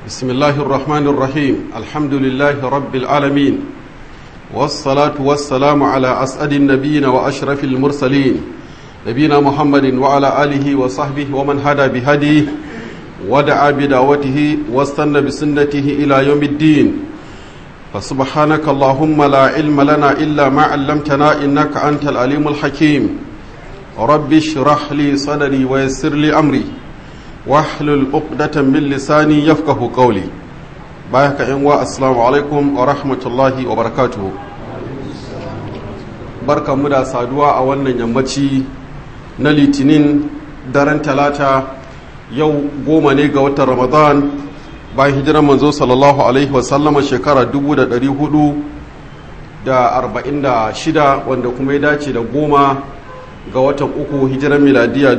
بسم الله الرحمن الرحيم الحمد لله رب العالمين والصلاة والسلام على أسعد النبيين وأشرف المرسلين نبينا محمد وعلى آله وصحبه ومن هدى بهديه ودعا بدعوته واستنى بسنته إلى يوم الدين فسبحانك اللهم لا علم لنا إلا ما علمتنا إنك أنت العليم الحكيم رب اشرح لي صدري ويسر لي أمري واحلل عقدة من لساني يفقه قولي بايك إنوا السلام عليكم ورحمة الله وبركاته barka mu da saduwa a wannan yammaci na litinin daren talata yau goma ne ga watan ramadan bayan hijirar manzo sallallahu alaihi wasallama shekara 446 wanda kuma ya dace da goma ga watan uku hijirar miladiya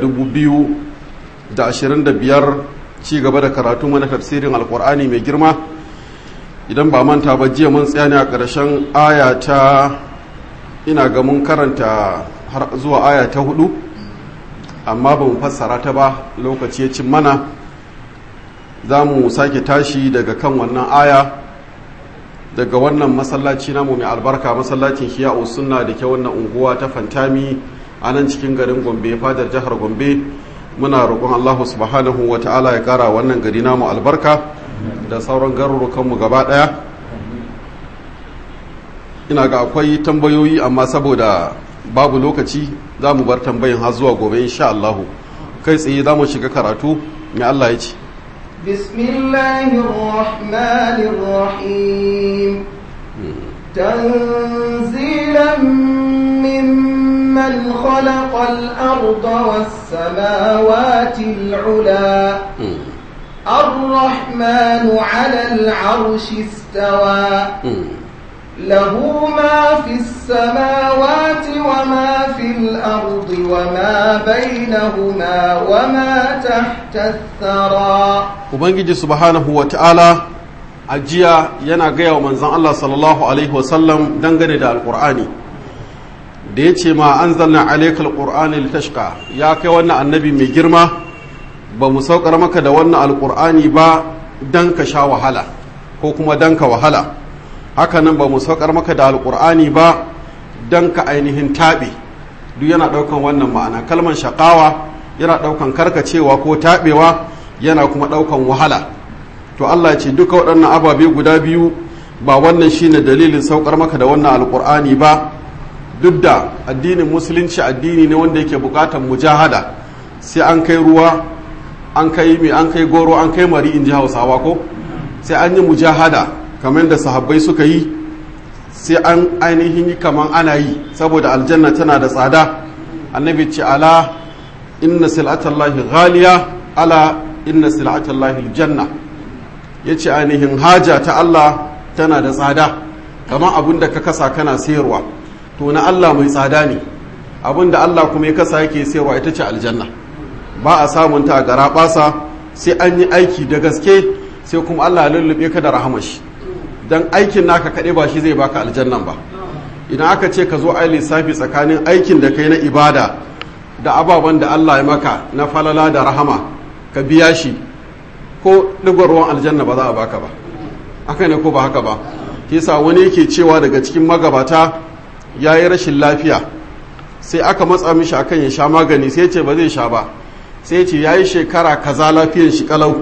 2025 ci gaba da karatu mana tafsirin alkur'ani mai girma idan ba manta ba jiya mun tsaya ne a ƙarshen aya ta ina ga mun karanta har zuwa aya ta hudu amma ba mu fassara ta ba lokaci ya cin mana za mu sake tashi daga kan wannan aya daga wannan masallaci namu mai albarka masallacin hiya'u sunna da ke wannan unguwa ta fantami a nan cikin garin gombe fadar jihar gombe muna roƙon allahu subhanahu wa ta'ala ya ƙara wannan gari namu albarka da sauran garurukanmu gaba ɗaya ina ga akwai tambayoyi amma saboda babu lokaci za mu bar tambayin har zuwa gobe insha allahu kai tsaye za mu shiga karatu mai allah ya ce بسم الله الرحمن الرحيم تنزيلا ممن خلق الأرض والسماوات العلا الرحمن على العرش استوى له ما في السماوات وما في الأرض وما بينهما وما تحت الثرى Ubangiji subhanahu wa ta'ala a jiya yana gaya wa manzan Allah sallallahu Alaihi wasallam dangane da Alƙur'ani da ya ce ma an zanna alaikal ƙur'ani litashka ya kai wannan annabi mai girma ba mu saukar maka da wannan alƙur'ani ba don ka sha wahala ko kuma don ka wahala hakanan ba mu saukar maka da alkur'ani ba don ka ainihin taɓe duk yana ɗaukan wannan ma'ana kalman shaƙawa yana ɗaukan karkacewa ko taɓewa yana kuma ɗaukan wahala to allah ce duka waɗannan ababe guda biyu ba wannan shine dalilin saukar maka da wannan alkur'ani ba duk da addinin musulunci addini ne wanda yake buƙatar mujahada sai an kai ruwa an kai mai an kai goro an kai mari in ji hausawa ko sai an yi mujahada kamar da sahabbai suka yi sai an ainihin yi kamar ana yi saboda aljanna tana da tsada annabi ce ala inna sil'atallahi ghaliya ala inna sil'atallahi aljanna yace ainihin haja ta Allah tana da tsada kamar abin da ka kasa kana sayarwa to na Allah mai tsada ne abin da Allah kuma ya kasa yake sayarwa ita ce aljanna ba a samun ta a gara sai an yi aiki da gaske sai kuma Allah ya lullube ka da rahamashi don aikin naka kaɗai ba shi zai baka aljannan ba idan aka ce ka zo ai lissafi tsakanin aikin da kai na ibada da ababen da Allah ya maka na falala da rahama ka biya shi ko ɗigon ruwan aljanna ba za a baka ba haka ne ko ba haka ba kisa wani yake cewa daga cikin magabata ya yi rashin lafiya sai aka matsa mishi akan ya sha magani sai ce ba zai sha ba sai ce ya yi shekara kaza lafiyan shi kalau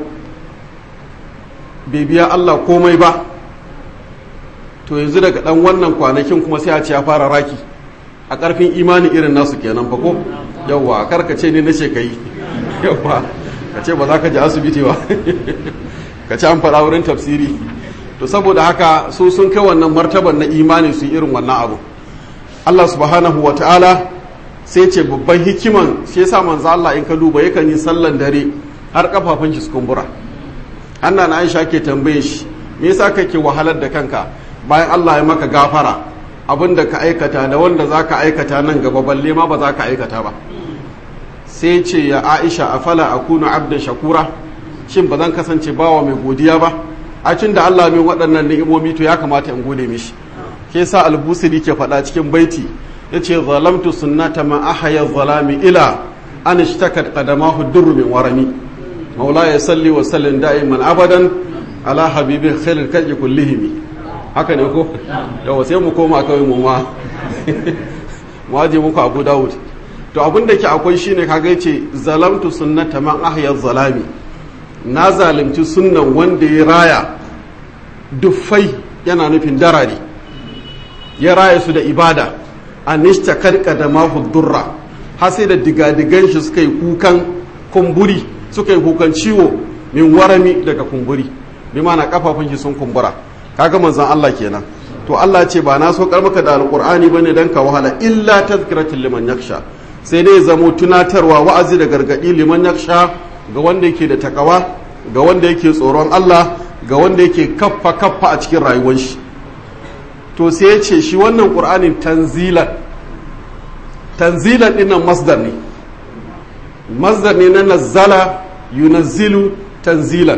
bai biya Allah komai ba to yanzu daga dan wannan kwanakin kuma sai a ce ya fara raki a karfin imani irin nasu kenan fa ko yawwa karka ce ne na ce kai yawwa ka ce ba za ka je asibiti ba ka ce an fara wurin tafsiri to saboda haka su sun kai wannan martaban na imani su irin wannan abu Allah subhanahu wa ta'ala sai ce babban hikiman shi yasa manzo Allah in ka duba yakan yi sallan dare har kafafun shi su kumbura Hanna na Aisha ke tambaye shi me yasa kake wahalar da kanka bayan Allah ya maka gafara abin da ka aikata da wanda za ka aikata nan gaba balle ma ba za ka aikata ba sai ce ya aisha a fala a kuna abdan shakura shin ba zan kasance bawa mai godiya ba a cin da Allah min waɗannan ni'imomi to ya kamata in gode mishi ke sa albusiri ke faɗa cikin baiti ya ce zalamtu sunnata ma ahaya zalami ila an ishtakat qadamahu durr min warami maula ya salli wa sallim da'iman abadan ala habibi khairul kalki kullihimi haka ne ko yawa sai mu koma kawai mu ma mu aje muku abu dawud to abin da ke akwai shine kaga yace zalamtu sunnata man ahya zalami na zalimci sunnan wanda ya raya duffai yana nufin darare ya raya su da ibada anishta karka da mahu durra har sai da digadigan shi suka yi kukan kumburi suka yi kukan ciwo min warami daga kumburi bi mana kafafun shi sun kumbura kaga manzon Allah kenan to Allah ce ba na so maka da alqur'ani bane dan ka wahala illa tazkiratul liman yakhsha sai dai zamo tunatarwa wa'azi da gargadi liman yakhsha ga wanda yake da takawa ga wanda yake tsoron Allah ga wanda yake kaffa kaffa a cikin rayuwar shi to sai ya ce shi wannan qur'anin tanzilan tanzilan dinnan masdar ne masdar ne na nazzala yunazzilu tanzilan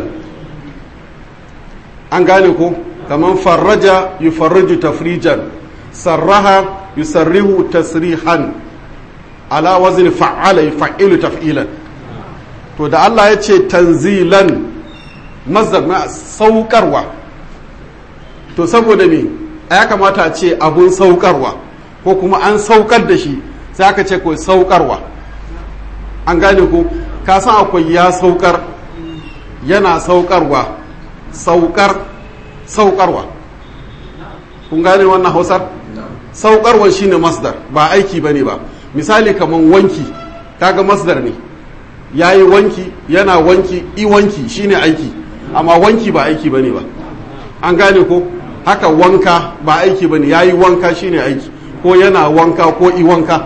an gane ko kamar farraja yufarriju tafrijan sarraha yusarrihu tasrihan ala wazni fa'ala yuf'ilu taf'ilan to da Allah ya ce tanzilan mazdar na saukarwa to saboda me ya kamata a ce abun saukarwa ko kuma an saukar da shi sai aka ce ko saukarwa an gane ko ka san akwai ya saukar yana saukarwa saukar saukarwa kun gane wannan hausar saukarwa shine masdar ba aiki bane ba misali kaman wanki kaga masdar ne yayi wanki yana wanki i wanki shine aiki amma wanki ba aiki bane ba an gane ko haka wanka ba aiki bane yayi wanka shine aiki ko yana wanka ko i wanka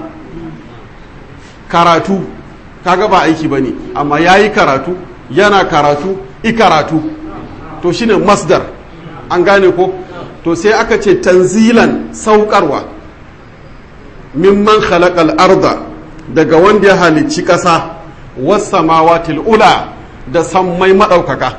karatu kaga ba aiki bane amma yayi karatu yana karatu i karatu to shine masdar an gane ko to sai aka ce tanzilan saukarwa mimman khalaqal arda daga wanda ya halicci ƙasa wasamawatil ula da sammai maɗaukaka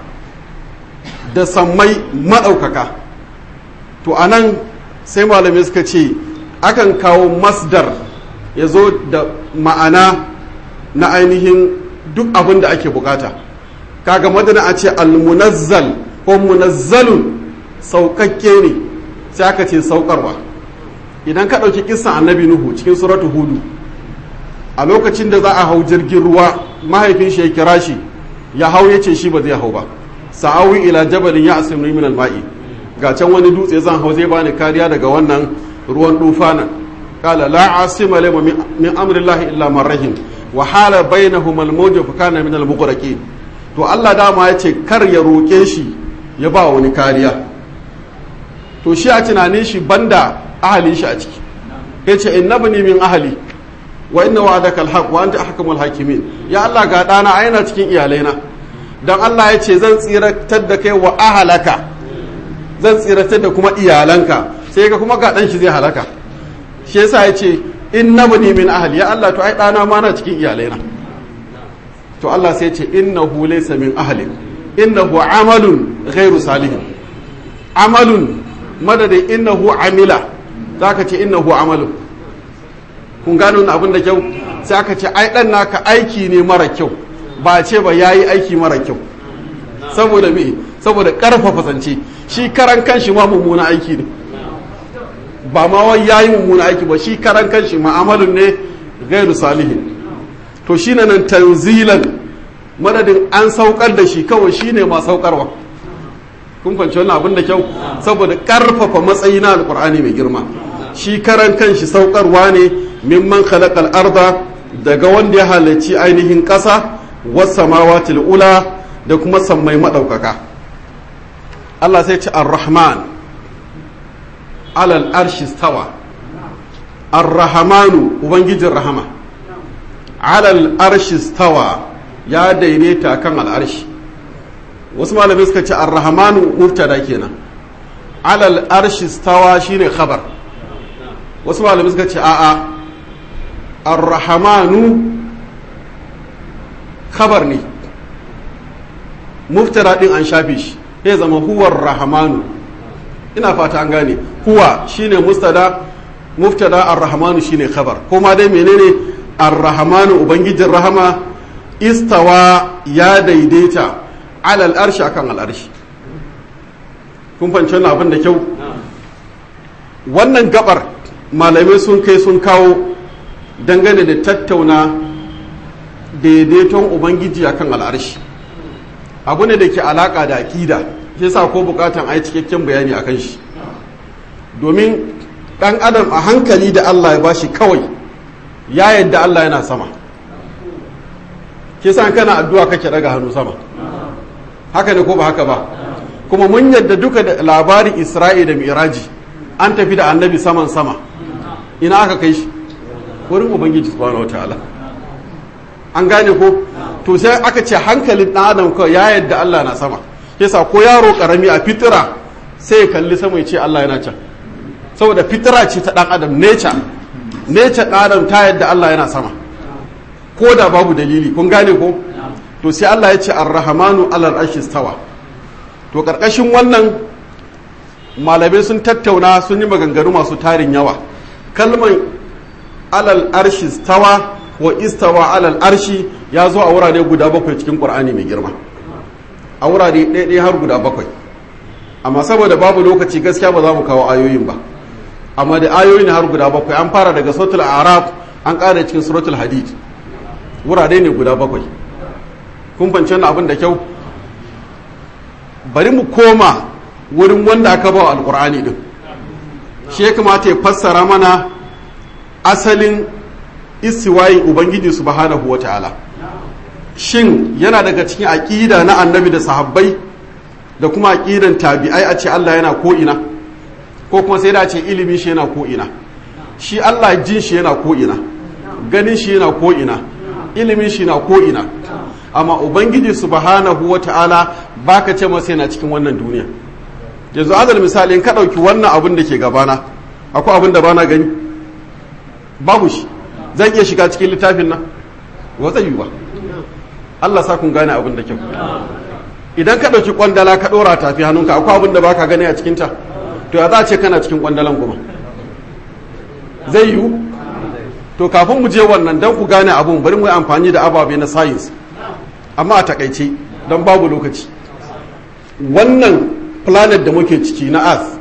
da sammai maɗaukaka to anan sai malamai suka ce akan kawo masdar ya zo da ma'ana na ainihin duk abin da ake bukata kaga madana a ce almunazzal ko munazzalun saukakke ne sai aka ce saukarwa idan ka ɗauki kisan annabi nuhu cikin suratu hudu a lokacin da za a hau jirgin ruwa mahaifin shi ya kira shi ya hau ya ce shi ba zai hau ba sa'awi ila jabalin ya asimni min alma'i ga can wani dutse zan hau zai bani kariya daga wannan ruwan dufanan qala la asima lima min amrillahi illa man rahim wa hala bainahum almawj fa kana min almughraqin to Allah dama ya ce kar ya roke shi ya ba wani kariya to shi a tunanin shi banda ahalin shi a ciki ya ce innabni min ahali wa inna wa'adaka alhaq wa anta ahkamul hakimin ya Allah ga dana a yana cikin iyalaina dan Allah ya ce zan tsiratar da kai wa ahalaka zan tsiratar da kuma iyalanka sai ga kuma ga dan shi zai halaka shi yasa ya ce innabni min ahli ya Allah to ai dana ma na cikin iyalaina to Allah sai ya ce innahu laysa min ahli innahu amalun ghairu salihin amalun madadin innahu amila zaka ce innahu amalun kun gano abin da kyau sai aka ce ai dan naka aiki ne mara kyau ba ce ba yayi aiki mara kyau saboda me saboda karfafa zance shi karan kanshi ma mummuna aiki ne ba ma wai yayi mummuna aiki ba shi karan kanshi ma'amalun ne gairu salihin to shine nan tanzilan madadin an saukar da shi kawai shine ma saukarwa kun fahimci wannan abin da kyau saboda karfafa matsayi na alkur'ani mai girma shi karan kanshi saukarwa ne mimman khalaqal arda daga wanda ya halarci ainihin ƙasa was-samawati ula da kuma sammai madaukaka Allah sai ce ar-rahman alal arshi stawa ar-rahmanu ubangijin rahama alal arshi stawa ya daidaita kan al'arshi wasu malamai suka ce ar-rahmanu mubtada kenan alal arshi stawa shine khabar wasu malamai suka ce a'a ar-rahmanu khabar ne mubtada din an shafe shi ya zama huwar rahmanu ina fata an gane huwa shine mustada mubtada ar-rahmanu shine khabar kuma dai menene ar-rahmanu ubangijin rahama istawa ya daidaita alal arshi akan al'arshi kun fanci wannan abin da kyau wannan gabar malamai sun kai sun kawo dangane da tattauna daidaiton ubangiji akan al'arshi abu ne da ke alaka da aƙida shi sa ko bukatan a yi cikakken bayani akan shi domin ɗan adam a hankali da allah ya bashi kawai ya yadda allah yana sama ke sa kana addu'a kake daga hannu sama haka ne ko ba haka ba kuma mun yadda duka da labarin isra'i da miraji an tafi da annabi saman sama ina aka kai shi wurin ubangiji subhanahu wataala an gane ko to sai aka ce hankalin dan adam kawai ya yadda Allah na sama yasa ko yaro karami a fitira sai ya kalli sama ya ce Allah yana can saboda fitira ce ta dan adam nature nature dan adam ta yadda Allah yana sama ko da babu dalili kun gane ko to sai Allah ya ce ar-rahmanu alal arshi stawa to karkashin wannan malamai sun tattauna sun yi maganganu masu tarin yawa kalmar alal arshi stawa wa istawa alal arshi ya zo a wurare guda bakwai cikin ƙur'ani mai girma a wurare ɗaiɗai har guda bakwai amma saboda babu lokaci gaskiya ba za mu kawo ayoyin ba amma da ayoyin har guda bakwai an fara daga suratul araf an ƙara cikin suratul hadid wurare ne guda bakwai kun fahimci wannan abin da kyau bari mu koma wurin wanda aka ba alƙur'ani din shi ya kamata ya fassara mana asalin istiwayi ubangiji subhanahu wa ta'ala shin yana daga cikin aƙida na annabi da sahabbai da kuma aƙidan tabi'ai a ce Allah yana ko'ina ko kuma sai da ce ilimin shi yana ko'ina shi Allah jin shi yana ko'ina ganin shi yana ko'ina ilimin shi na ko'ina amma ubangiji subhanahu wa ta'ala baka ce masa yana cikin wannan duniya yanzu azal misali in ka ɗauki wannan abin da ke gabana akwai abin da bana gani babu shi zan iya shiga cikin littafin nan wata yi ba Allah sa kun gane abin da kyau idan ka ɗauki kwandala ka ɗora tafi hannunka akwai abin da baka gani a cikinta to ya za a ce kana cikin kwandalan kuma zai yiwu to kafin mu je wannan don ku gane abun bari mu yi amfani da ababe na science amma a takaice don babu lokaci wannan planet da muke ciki na earth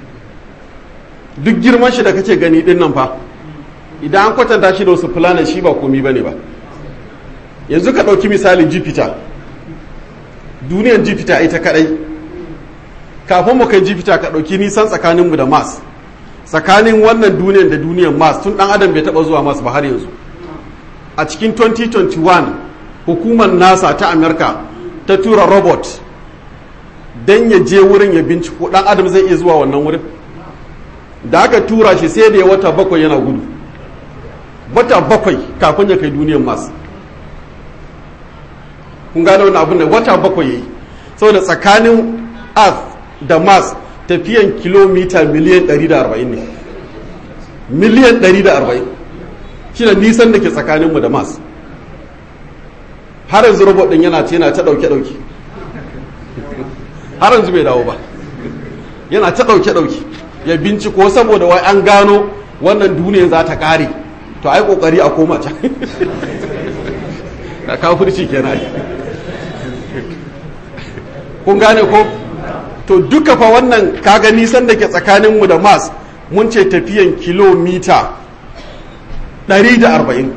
duk girman shi da kake gani din nan fa idan an kwatanta shi da wasu planet shi ba komi bane ba yanzu ka ɗauki misalin jupiter duniyar jupiter ita kadai kafin mu kai jupiter ka ɗauki nisan tsakaninmu da mars tsakanin wannan duniyar da duniyar mars tun ɗan adam bai taɓa zuwa mars ba har yanzu a cikin 2021 hukumar nasa ta amerika ta tura robot don ya je wurin ya binciko ɗan adam zai iya zuwa wannan wurin da aka tura shi sai da ya wata bakwai yana gudu wata bakwai kafin ya kai duniyar mars kun gane wani abin da wata bakwai ya yi saboda tsakanin earth da mars tafiyan kilomita miliyan 140 ne miliyan 140 shi da nisan da ke tsakaninmu da mars har yanzu robot din yana ce yana ta dauke-dauke har yanzu bai dawo ba yana ta dauke-dauke ya binciko saboda wai an gano wannan duniya za ta kare to ai kokari a koma can ka kafirci kenan kun gane ko to duka fa wannan kaga nisan da ke tsakaninmu da mars mun ce tafiyan kilomita 140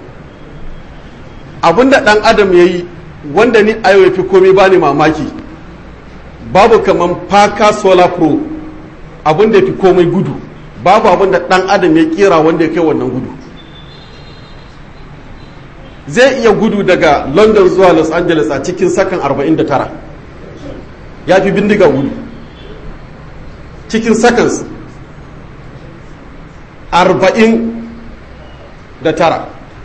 abinda dan adam ya yi wanda ni a fi komai ba ni mamaki babu kaman paka solar pro abinda fi komai gudu babu abinda dan adam ya kera wanda ya kai wannan gudu zai iya gudu daga london zuwa los angeles a cikin sakan 49 ya fi bindiga gudu cikin seconds arba'in da tara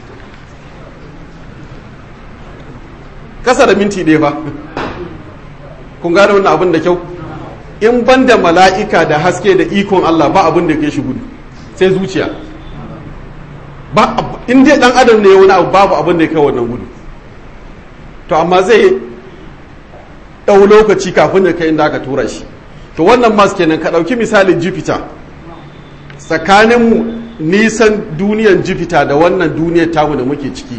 kasa da minti ɗaya ba kun gane wannan abin da kyau in ban da mala'ika da haske da ikon Allah ba abin da ke shi gudu sai zuciya ba in dai dan adam ne wani abu babu abin da ya kai wannan gudu to amma zai ɗau lokaci kafin ya kai inda aka tura shi to wannan mas kenan ka ɗauki misalin jupiter tsakanin nisan duniyan jupiter da wannan duniyar tamu da muke ciki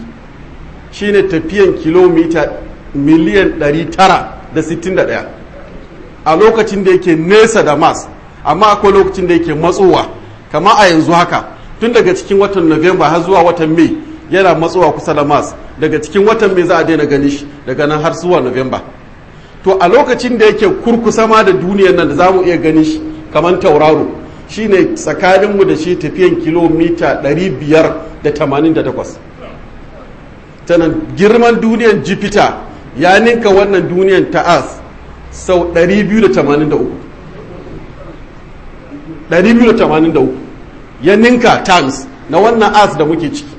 shine tafiyan kilomita miliyan 961 a lokacin da yake nesa da mars amma akwai lokacin da yake matsowa kama a yanzu haka tun daga cikin watan november har zuwa watan mai yana matsowa kusa da mars daga cikin watan mai za a daina gani shi daga nan har zuwa november to a lokacin da yake kurkusa ma da duniyar nan da za mu iya gani shi kamar tauraro shine tsakaninmu da shi tafiyan kilomita 588 tanan girman duniyar jupiter ya ninka wannan duniyar ta as sau 283 283 ya ninka times na wannan as da muke ciki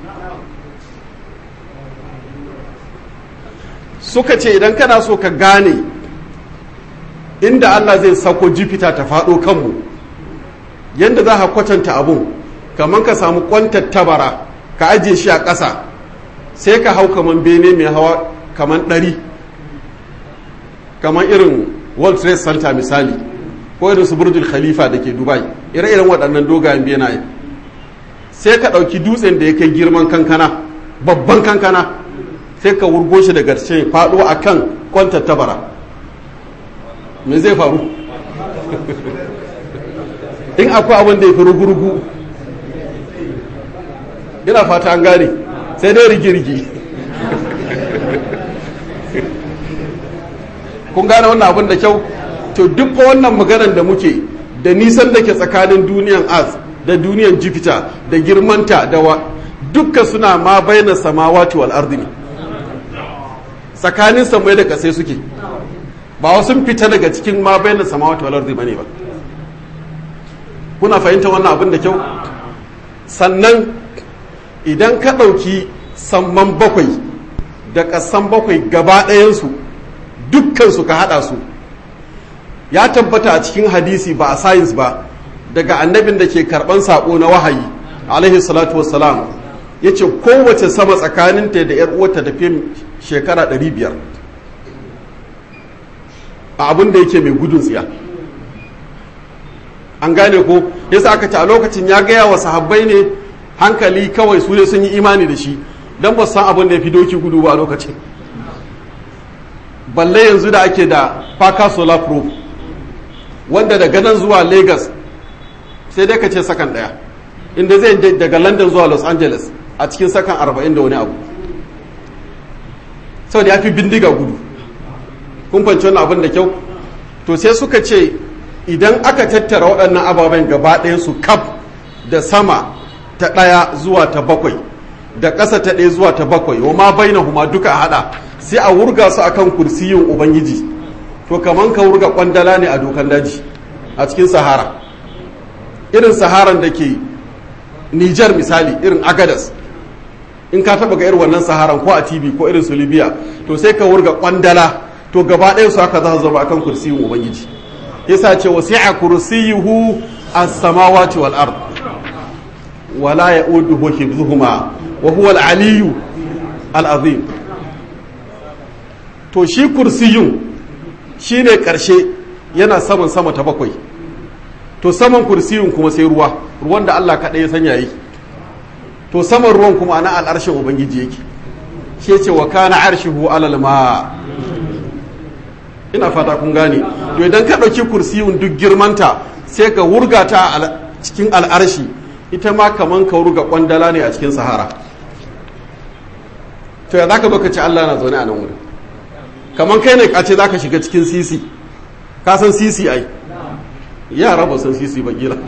suka ce idan kana so ka gane inda Allah zai sako jupiter ta faɗo kanmu yadda za ka kwatanta abun kamar ka samu kwantar tabara ka ajiye shi a ƙasa sai ka hau kamar bene mai hawa kamar ɗari kamar irin world trade center misali ko irin su burjul khalifa da ke dubai ire-iren waɗannan dogayen benaye sai ka ɗauki dutsen da ya kai girman kankana babban kankana sai ka wurgo shi daga cikin faɗo a kan kwantar tabara me zai faru in akwai abin da ya fi rugurugu ina fata an gane sai dai rigirgi kun gane wannan abin da kyau to duk wannan maganar da muke da nisan da ke tsakanin duniyan az da duniyan jupiter da girmanta da wa dukka suna ma baina samawati wal ardi ne tsakanin samai da kasai suke ba wasu fita daga cikin ma baina samawati wal ardi bane ba kuna fahimta wannan abin da kyau sannan idan ka ɗauki samman bakwai da ƙasan bakwai gaba ɗayansu dukkansu ka haɗa su ya tabbata a cikin hadisi ba a sayins ba daga annabin da ke karɓan saƙo na wahayi alaihi salatu wassalam ya ce kowace sama tsakaninta da ‘yar uwarta tafiye shekara 500 a abin da yake mai gudun tsiya an gane ko yasa aka ce a lokacin ya gaya wa sahabbai ne hankali kawai su ne sun yi imani da shi don ba san abin da ya fi doki gudu ba a lokacin balle yanzu da ake da faka solar pro wanda daga nan zuwa lagos sai dai ka ce sakan daya inda zai daga london zuwa los angeles a cikin sakan 40 da wani abu sau da ya fi bindiga gudu kun fanci wani abin da kyau to sai suka ce idan aka tattara waɗannan ababen gaba su kaf da sama ta ɗaya zuwa ta bakwai da ƙasa ta ɗaya zuwa ta bakwai wa ma bai huma duka a haɗa sai a wurga su akan kursiyin ubangiji to kaman ka wurga kwandala ne a dokan daji a cikin sahara irin saharan da ke nijar misali irin agadas in ka taɓa ga irin wannan saharan ko a tv ko irin su libya to sai ka wurga kwandala to gaba ɗaya su haka za su zama akan kursiyin ubangiji yasa ce wasi'a kursiyuhu as-samawati wal ard wala ya'uduhu hifdhuhuma wa huwa al-aliyyu al-azim to shi kursiyun shine karshe yana saman sama ta bakwai to saman kursiyun kuma sai ruwa ruwan da Allah kaɗai ya sanya yake to saman ruwan kuma ana al'arshin ubangiji yake shi ce wa kana arshihu alal ma ina fata kun gane to idan ka ɗauki kursiyun duk girmanta sai ka wurga ta cikin al'arshi ita ma kaman ka wurga kwandala ne a cikin sahara to ya zaka baka ci Allah na zaune a nan wurin kaman kai ne ka ce zaka shiga cikin sisi ka san sisi ai yara ba san sisi ba kila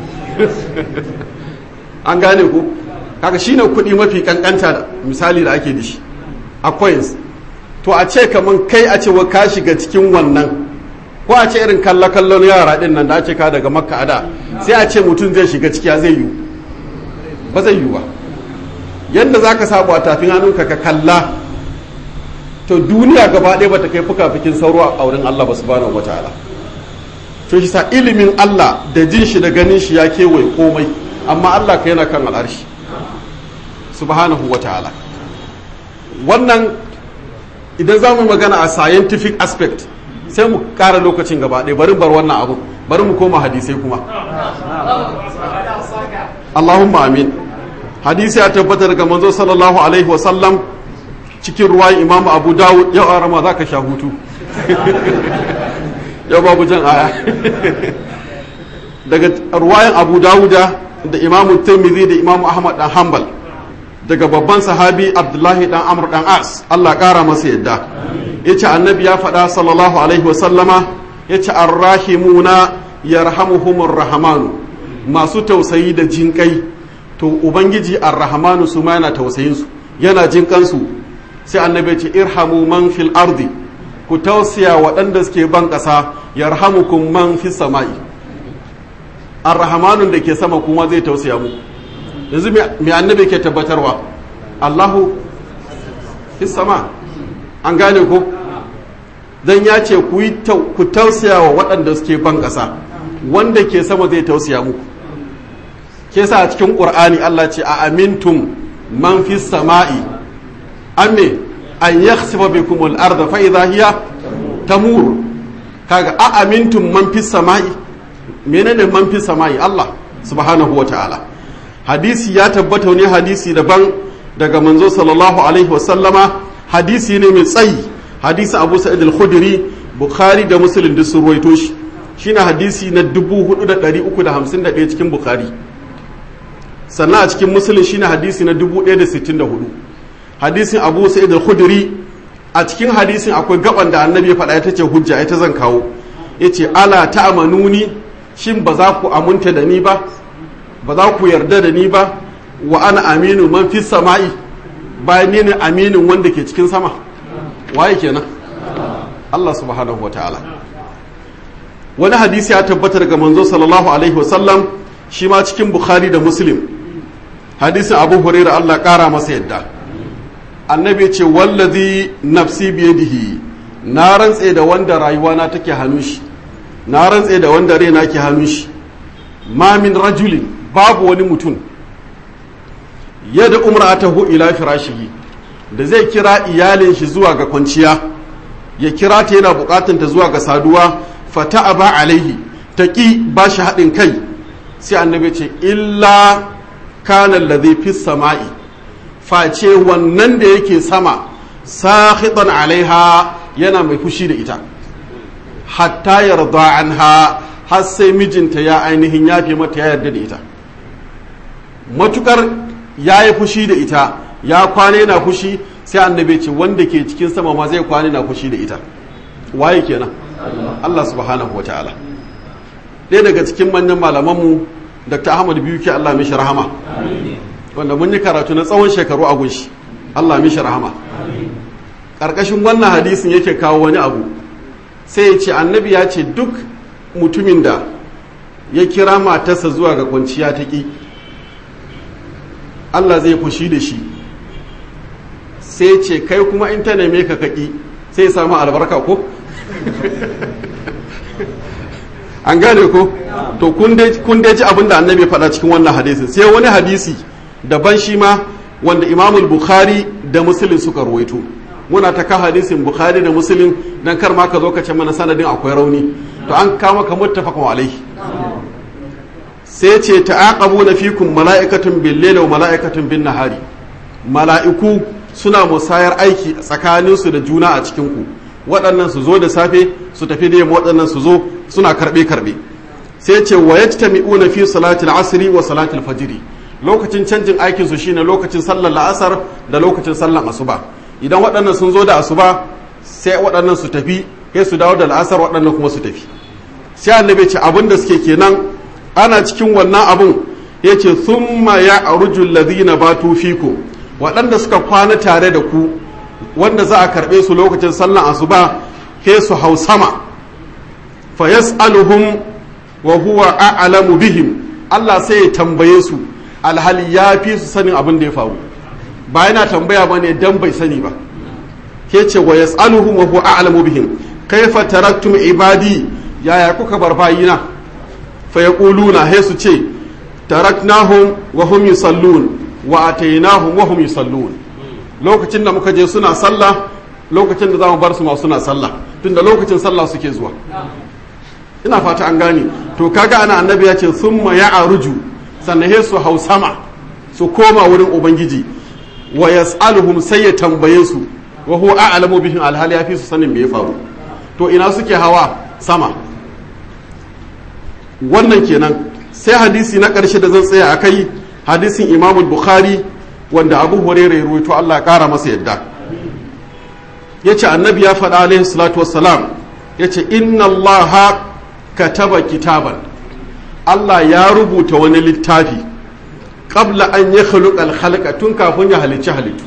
an gane ku kaga shine kuɗi mafi kankanta misali da ake da shi a coins to a ce kaman kai a ce wa ka shiga cikin wannan ko a ce irin kallon yara din nan da ake ka daga makka ada sai a ce mutum zai shiga ciki zai yi ba zai yi ba yadda za ka sabu a tafin hannunka ka kalla to duniya gaba ɗaya bata kai fuka-fikin sauro a wurin Allah ba subhanahu wa ta'ala to shi sa ilimin Allah da jin shi da ganin shi ya kewaye komai amma Allah ka yana kan al'arshi subhanahu wa ta'ala wannan idan za mu magana a scientific aspect sai mu ƙara lokacin gaba ɗaya bari bar wannan abu bari mu koma hadisai kuma Allahumma amin hadisi ya tabbata daga manzo sallallahu alaihi wasallam cikin ruwan imam abu dawud yau arama za ka sha hutu yau babu jan aya daga ruwayan abu dawuda da imamu tirmidhi da imamu ahmad dan hanbal daga babban sahabi abdullahi dan amr dan as allah kara masa yadda yace annabi ya faɗa sallallahu alaihi wasallama yace arrahimuna yarhamuhumur rahmanu masu tausayi da jinkai to ubangiji arrahmanu su ma yana tausayin su yana jinkansu sai annabi ce irhamu man fil ardi ku tausaya waɗanda suke ban ƙasa yarhamukum man fis sama'i arrahmanun da ke sama kuma zai tausaya mu yanzu mai annabi ke tabbatarwa Allahu fis sama an gane ko dan ya ce ku tausaya wa waɗanda suke ban ƙasa wanda ke sama zai tausaya muku ke sa a cikin ƙur'ani Allah ce a amintum man fi sama'i amme an yakhsifa bikum al-ardha fa idha hiya tamur kaga a amintum man fi sama'i menene man fi sama'i Allah subhanahu wa ta'ala hadisi ya tabbata ne hadisi daban daga manzo sallallahu alaihi wa sallama hadisi ne mai tsayi hadisi Abu Sa'id al-Khudri Bukhari da Muslim duk sun ruwaito shi shine hadisi na 4351 cikin Bukhari sannan a cikin musulun shine hadisi na 1064 hadisin abu sa'id al-khudri a cikin hadisin akwai gaban da annabi ya faɗa ita ce hujja ita zan kawo yace ala ta'manuni shin ba za ku aminta da ni ba ba za ku yarda da ni ba wa ana aminu man fi sama'i bayan ni ne aminin wanda ke cikin sama waye kenan Allah subhanahu wa ta'ala wani hadisi ya tabbata daga manzo sallallahu alaihi wasallam shi ma cikin bukhari da muslim hadisin abu huraira allah kara masa yadda annabi ce wallazi nafsi biyadihi na rantse da wanda rayuwana take hannun shi na rantse da wanda raina ke hannun shi ma min rajulin babu wani mutum yadda umratahu ila firashihi da zai kira iyalin shi zuwa ga kwanciya ya kira ta yana bukatun ta zuwa ga saduwa fata aba alaihi ta ki ba shi haɗin kai sai annabi ce illa kanan ladhi fi sama'i face wannan da yake sama sakhitan alaiha yana mai fushi da ita hatta yarda anha har sai mijinta ya ainihin yafe mata ya yarda da ita matukar ya yi fushi da ita ya kwane na fushi sai annabi ce wanda ke cikin sama ma zai kwane na fushi da ita waye kenan Allah subhanahu wa ta'ala ɗaya daga cikin manyan malamanmu dr ahmad biyu ke allah mishi rahama wanda mun yi karatu na tsawon shekaru a gunshi allah mishi rahama ƙarƙashin wannan hadisin yake kawo wani abu sai ya ce annabi ya ce duk mutumin da ya kira matarsa zuwa ga kwanciya ta ƙi allah zai fushi da shi sai ce kai kuma in ta neme ka kaƙi sai ya samu albarka ko an gane ko to kun dai ji abin da annabi faɗa cikin wannan hadisi sai wani hadisi daban shi ma wanda imamul bukhari da muslim suka ruwaito muna ta ka hadisin bukhari da muslim dan kar ma ka zo ka ce mana sanadin akwai rauni to an kama ka muttafaqun alaihi sai ce ta'aqabuna fikum mala'ikatun bil layli wa mala'ikatun bin nahari mala'iku suna musayar aiki tsakaninsu da juna a cikin ku waɗannan su zo da safe su tafi da yamma waɗannan su zo suna karɓe karɓe sai ce wa yajtami'una fi salatil asri wa salatil fajri lokacin canjin aikin su shine lokacin sallar la'asar da lokacin sallar asuba idan waɗannan sun zo da asuba sai waɗannan su tafi kai su dawo da la'asar waɗannan kuma su tafi sai annabi ce abin da suke kenan ana cikin wannan abun yace thumma ya'ruju alladhina batu fikum waɗanda suka kwana tare da ku wanda za a karɓe su lokacin sallan asuba ke su hau sama fa yas'aluhum wa huwa a'lamu bihim Allah sai ya tambaye su alhali ya fi su sanin abin da ya faru ba yana tambaya ba ne dan bai sani ba ke ce wa yas'aluhum wa huwa a'lamu bihim kaifa taraktum ibadi yaya kuka bar bayina fa yaquluna he su ce taraknahum wa hum yusallun wa atainahum wa hum yusallun lokacin da muka je suna sallah lokacin da za mu bar su ma suna sallah tunda lokacin sallah suke zuwa ina fata an gane to kaga ana annabi ya ce summa ya'ruju sannan he su hau sama su koma wurin ubangiji wa yas'aluhum sai ya tambaye su wa huwa a'lamu bihim alhali ya fi su sanin me ya faru to ina suke hawa sama wannan kenan sai hadisi na ƙarshe da zan tsaya a kai hadisin imamul bukhari wanda abu huraira ya ruwaito allah ya ƙara masa yadda ya ce annabi ya faɗa alaihi salatu wassalam ya ce inna allaha kataba kitaban allah ya rubuta wani littafi qabla an ya khuluq al tun kafin ya halicci halittu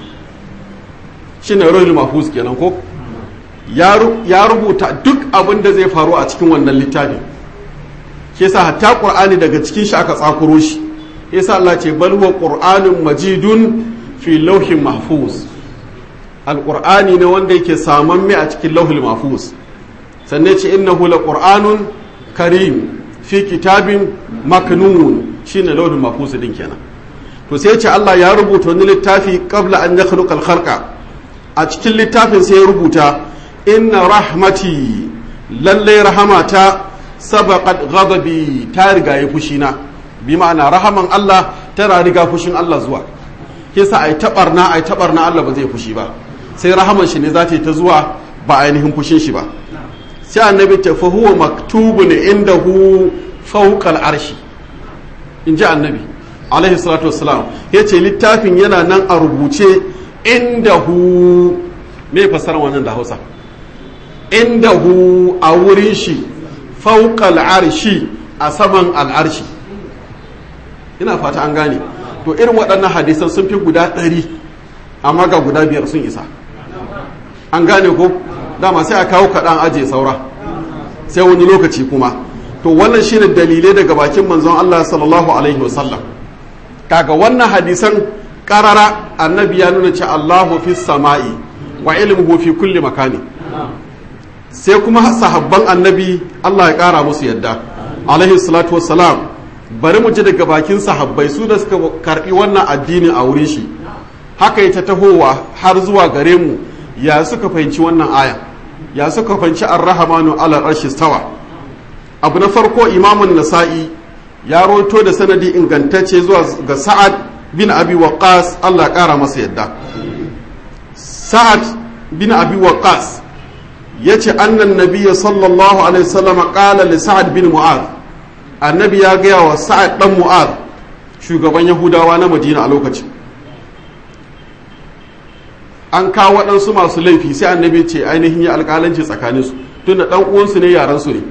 shine ruhul mahfuz kenan ko ya rubuta duk abin da zai faru a cikin wannan littafin ke sa hatta qur'ani daga cikin shi aka tsakuro shi yasa Allah ce bal huwa qur'anun majidun fi lawhin mahfuz alqur'ani ne wanda yake saman mai a cikin lawhil mahfuz sannan ce innahu laqur'anun karim fi kitabin maknun shine lawhil mahfuz din kenan to sai ce Allah ya rubuta wani littafi qabla an yakhluqa al-khalqa a cikin littafin sai ya rubuta inna rahmati lallai rahamata sabaqat ghadabi ta riga ya fushina bi ma'ana rahaman Allah tana riga fushin Allah zuwa kisa ai tabarna ai tabarna Allah ba zai fushi ba sai rahaman shi ne za ta yi ta zuwa ba ainihin fushin shi ba sai annabi ta fa huwa maktubun indahu fawqa al-arshi in ji annabi alaihi salatu wassalam yace littafin yana nan a rubuce indahu me fasara wannan da Hausa indahu a wurin shi fauƙal arshi a saman al'arshi ina fata an gane to irin waɗannan hadisan sun fi guda ɗari amma ga guda biyar sun isa an gane ko dama sai a kawo kaɗan aje saura sai wani lokaci kuma to wannan shine dalilai daga bakin manzon Allah sallallahu alaihi wasallam kaga wannan hadisan karara annabi ya nuna ce Allahu fi sama'i wa ilmuhu fi kulli makani sai kuma sahabban annabi Allah ya kara musu yadda alaihi salatu wassalam bari mu ji daga bakin sahabbai su da suka karbi wannan addini a wurin shi haka ta tahowa har zuwa gare mu ya suka fahimci wannan aya ya suka fahimci ar-rahmanu ala arshi stawa abu na farko imamun nasa'i ya roto da sanadi ingantacce zuwa ga sa'ad bin abi waqas Allah ya kara masa yadda sa'ad bin abi waqas yace annan nabiyya sallallahu alaihi wasallam qala li sa'ad bin mu'adh annabi ya gaya wa sa'ad dan mu'adh shugaban yahudawa na madina a lokacin an kawo waɗansu masu laifi sai annabi ce ainihin ya alƙalanci tsakaninsu tunda ɗan uwansu ne yaransu ne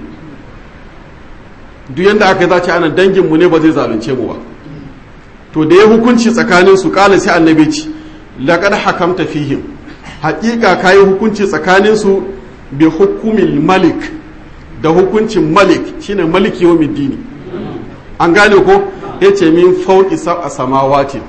duk yadda aka yi zace ana danginmu ne ba zai zalunce mu ba to da ya hukunci tsakaninsu ƙala sai annabi ce laƙar hakamta fihim haƙiƙa ka yi hukunci tsakaninsu bi hukumin malik da hukuncin malik shine maliki yau dini an gane ko ya ce min fauki a samawatin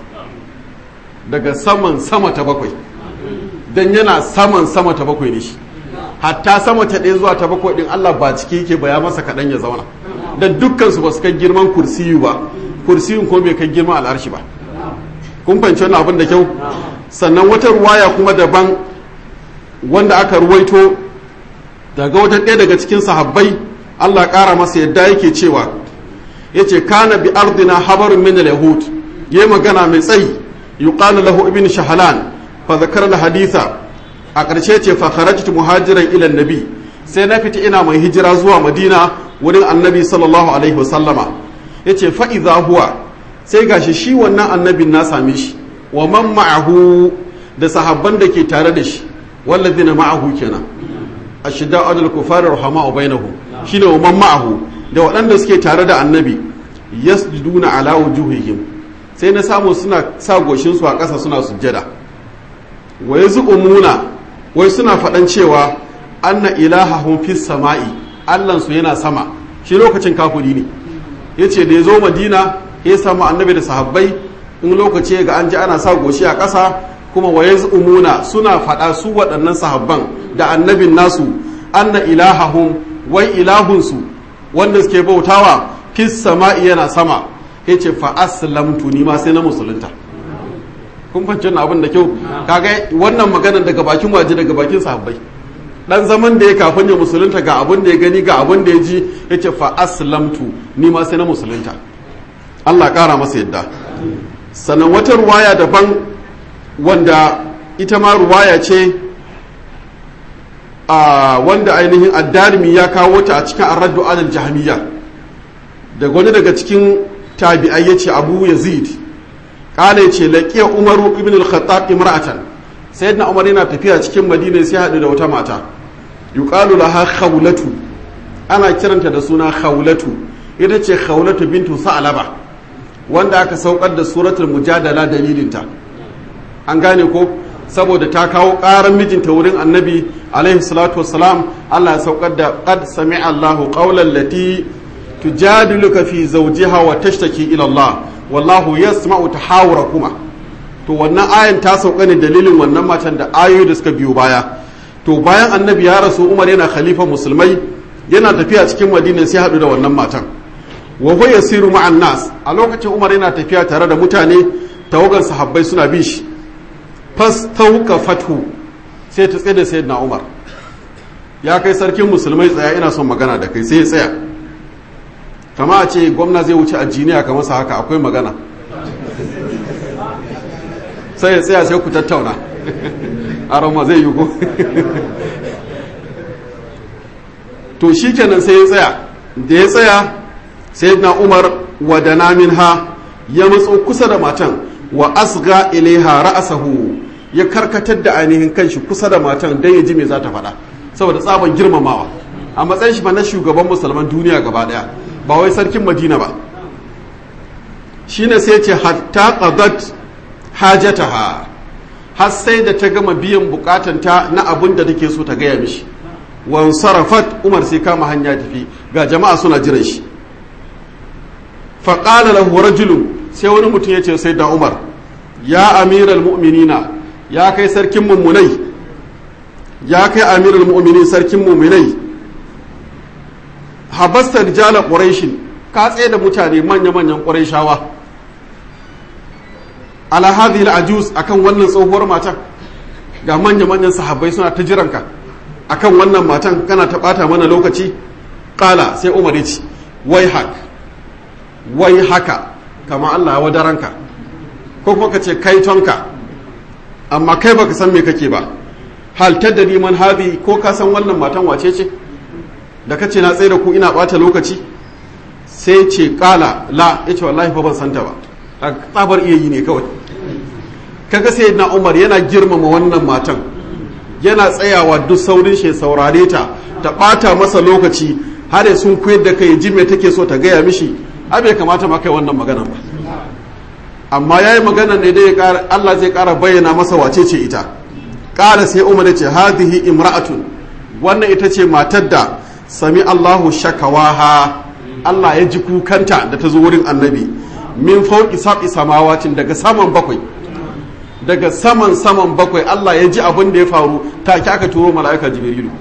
daga saman sama ta bakwai don yana saman sama ta bakwai ne shi hatta sama ta ɗaya zuwa ta bakwai ɗin Allah ba ciki yake ba ya masa kaɗan ya zauna da dukkansu ba su kai girman kursiyu ba kursiyun kuma bai kai girman al'arshi ba kun fahimci wannan abin da kyau sannan wata ruwaya kuma daban wanda aka ruwaito daga wata ɗaya daga cikin sahabbai Allah ƙara masa yadda yake cewa ya ce kana bi ardina habarun min al-yahud yayi magana mai tsayi yuqalu lahu ibn shahlan fa zakara haditha a ƙarshe ce fa kharajtu muhajiran ila nabi sai na fita ina mai hijira zuwa madina wurin annabi sallallahu alaihi wasallama yace fa idza huwa sai gashi shi wannan annabin na same shi wa man ma'ahu da sahabban da ke tare da shi wallazina ma'ahu kenan ashidda adal kufar rahama'u bainahum shine wa man ma'ahu da waɗanda suke tare da annabi yasjuduna ala wujuhihim sai na samu suna sa goshin su a ƙasa suna sujjada wa yaz'umuna wai suna faɗan cewa anna ilahahum fis sama'i allan su yana sama shi lokacin kafuri ne yace da ya zo madina ya samu annabi da sahabbai in lokaci ga an ji ana sa goshi a ƙasa kuma wa yaz'umuna suna faɗa su waɗannan sahabban da annabin nasu anna ilahahum wai ilahunsu wanda suke bautawa fis sama'i yana sama yace fa aslamtu ni ma sai na musulunta kun fahimci wannan abin da kyau kaga wannan magana daga bakin waje daga bakin sahabbai dan zaman da ya kafin ya musulunta ga abin da ya gani ga abin da ya ji yace fa aslamtu ni ma sai na musulunta Allah kara masa yadda sannan wata ruwaya daban wanda ita ma ruwaya ce wanda ainihin addalimi ya kawo ta a cikin arraddu alal jahmiya daga wani daga cikin tabi'ai yace abu yazid kala yace laqiya umaru ibn al-khattab imra'atan sayyidina umar yana tafiya cikin madina sai hadu da wata mata yuqalu laha khawlatu ana kiranta da suna khawlatu ita ce khawlatu bintu sa'laba wanda aka saukar da suratul mujadala dalilinta an gane ko saboda ta kawo ƙarar mijinta wurin annabi alaihi salatu wassalam Allah ya saukar da qad sami'a Allahu qawlan lati tujadiluka fi zawjiha wa tashtaki ila Allah wallahu yasma'u tahawurakuma to wannan ayan ta sauka ne dalilin wannan matan da ayoyi da suka biyo baya to bayan annabi ya rasu Umar yana khalifa musulmai yana tafiya cikin Madina sai haɗu da wannan matan wa huwa yasiru ma'an nas a lokacin Umar yana tafiya tare da mutane tawagar sahabbai suna bin shi fastauka fathu sai ta tsaye da sayyidina Umar ya kai sarkin musulmai tsaya ina son magana da kai sai ya tsaya kama a ce gwamna zai wuce a jiniya kamar sa haka akwai magana sai ya tsaya sai ku tattauna arama zai yi ko to shi kenan sai ya tsaya da ya tsaya sai na umar wadana minha ya matso kusa da matan wa asga ilaiha ra'asahu ya karkatar da ainihin kanshi kusa da matan don ya ji me za ta faɗa saboda tsaban girmamawa a matsayin shi na shugaban musulman duniya gaba daya ba wai sarkin madina ba shine sai ce hatta qadat hajataha har sai da ta gama biyan bukatanta na abin da take so ta gaya mishi wan sarafat umar sai kama hanya tafi ga jama'a suna jiran shi fa qala lahu rajulun sai wani mutum ya ce sai da umar ya amiral mu'minina ya kai sarkin mummunai ya kai amiral mu'minin sarkin mummunai habasta rijala quraishin ka tsaye da mutane manya-manyan quraishawa ala hadhihi al-ajuz akan wannan tsohuwar matan ga manya-manyan sahabbai suna ta jiranka akan wannan matan kana ta bata mana lokaci qala sai umar ya ce wai hak wai haka kama Allah ya wadaranka ko kuma ka ce kai tonka amma kai baka san me kake ba hal tadri man hadi ko ka san wannan matan wace ce da kace na tsaye da ku ina bata lokaci sai ce kala la yace wallahi fa ban santa ba a tsabar iya yi ne kawai kaga sai na Umar yana girmama wannan matan yana tsayawa duk saurin shi saurare ta ta bata masa lokaci har ya sun koyar da kai ji me take so ta gaya mishi a bai kamata ma kai wannan magana ba amma yayi magana ne dai Allah zai kara bayyana masa wace ce ita kala sai Umar ya ce hadhihi imra'atun wannan ita ce matar da sami Allahu shakawaha Allah ya ji kukanta da ta zo wurin annabi min fauki sab'i samawatin daga saman bakwai daga saman saman bakwai Allah ya ji abin da ya faru ta aka turo mala'ika jibrilu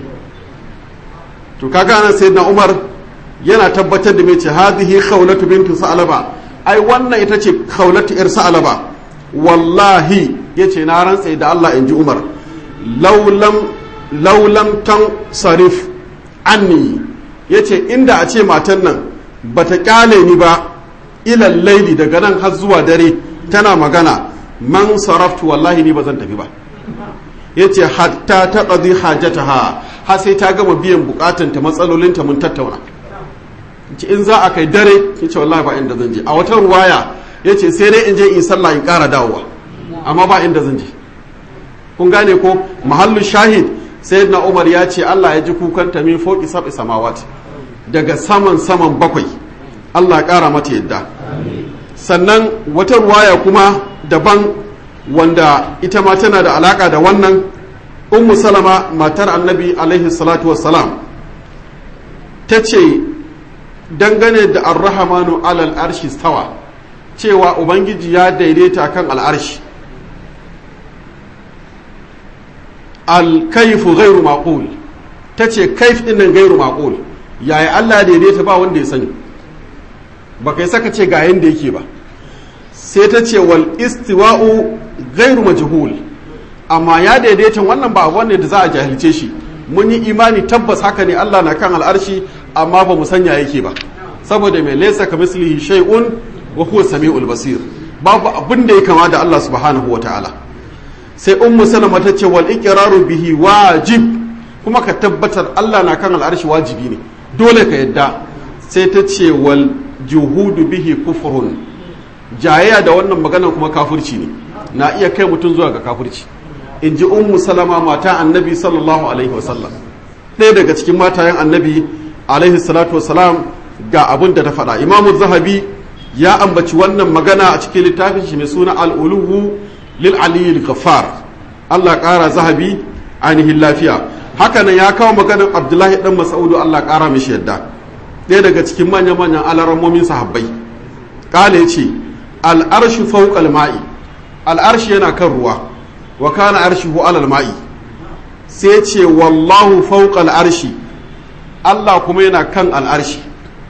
to kaga nan sayyidina Umar yana tabbatar da mai ce hadhihi khawlatu bintu sa'laba ai wannan ita ce khawlatu ir sa'laba wallahi yace na rantsa da Allah inji Umar laulam laulam tan sarif anni yace inda a ce matan nan bata kyale ni ba ilal laili daga nan har zuwa dare tana magana man saraftu wallahi ni ba zan tafi ba yace hatta ta qadi hajataha har sai ta gama biyan bukatanta matsalolinta mun tattauna ce in za a kai dare yace wallahi ba inda zan je a wata ruwaya yace sai dai in je in sallah in ƙara dawowa amma ba inda zan je kun gane ko mahallu shahid sayyidina Umar ya ce Allah ya ji kukanta min foki sab'i samawati daga saman saman bakwai Allah ƙara mata yadda sannan wata ruwaya kuma daban wanda ita ma tana da alaka da wannan ummu salama matar annabi alaihi salatu wassalam ta ce dangane da arrahamanu alal arshi stawa cewa ubangiji ya daidaita kan al'arshi alkaifu gairu maƙul ta ce kaif ɗinnan gairu maƙul yaya allah daidaita ba wanda ya sani ba kai saka ce ga yanda yake ba sai ta ce wal istiwa'u gairu majhul amma ya daidaita wannan ba wanne da za a jahilce shi mun yi imani tabbas haka ne Allah na kan al'arshi amma ba mu sanya yake ba saboda mai laysa ka mislihi shay'un wa huwa samiul basir babu abin da ya kama da Allah subhanahu wataala sai ummu salama ta ce wal iqraru bihi wajib kuma ka tabbatar Allah na kan al'arshi wajibi ne dole ka yadda sai ta ce wal juhudu bihi kufrun jayayya da wannan magana kuma kafirci ne na iya kai mutum zuwa ga kafirci in ji ummu salama mata annabi sallallahu alaihi wasallam ɗaya daga cikin matayen annabi alaihi salatu wasalam ga abin da ta faɗa imamu zahabi ya ambaci wannan magana a cikin littafin shi mai suna al'uluhu lil aliyyil ghaffar Allah ƙara zahabi ainihin lafiya haka nan ya kawo maganar abdullahi dan mas'udu Allah ƙara mishi yadda ɗaya daga cikin manyan manyan alarammomin sahabbai ƙala ce al'arshi fawqal ma'i al'arshi yana kan ruwa wa kana arshihu alal ma'i sai ce wallahu fawqal arshi Allah kuma yana kan al'arshi